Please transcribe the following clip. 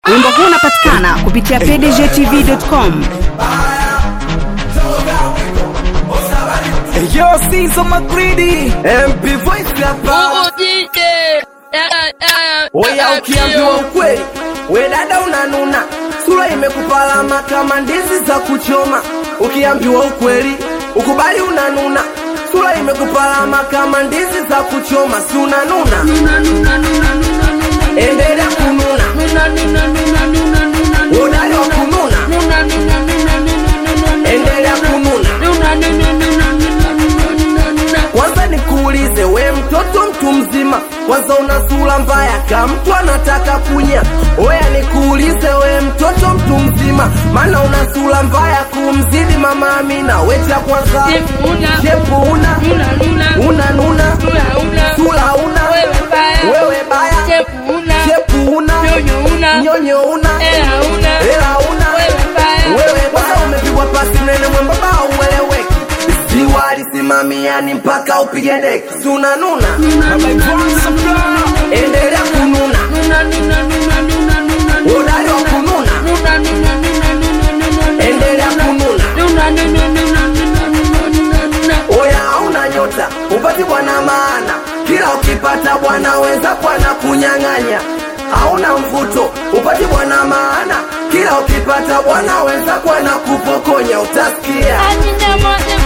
Wimbo huu unapatikana kupitia pdgtv.com. Yo, Caesar McGreedy, MP Voice hapa. Oya, ukiambiwa ukweli, we dada unanuna, sura imekupalama kama ndizi za kuchoma. Ukiambiwa ukweli, ukubali unanuna, sura imekupalama kama ndizi za kuchoma, si unanuna? Endelea kununa, udali wa kununa, endelea kununa. Kwanza nikuulize we mtoto mtu mzima, kwanza una sura mbaya kama mtu anataka kunya. Oya nikuulize we mtoto mtu mzima, maana una sura mbaya kumzidi mama Amina. We cha kwanza shepu una una nuna, sura una wewe baya, shepu una nyonyo una hela una wewe kwanza umepigwa pasi nene mwembamba ueleweki ziwa alisimamiani mpaka upige deki si unanuna endelea kununa udari wa kununa endelea kununa oya hauna nyota upati bwana maana kila ukipata bwana wenza bwana kunyang'anya hauna mvuto upati bwana maana kila ukipata bwana wenza bwana kupokonya utasikia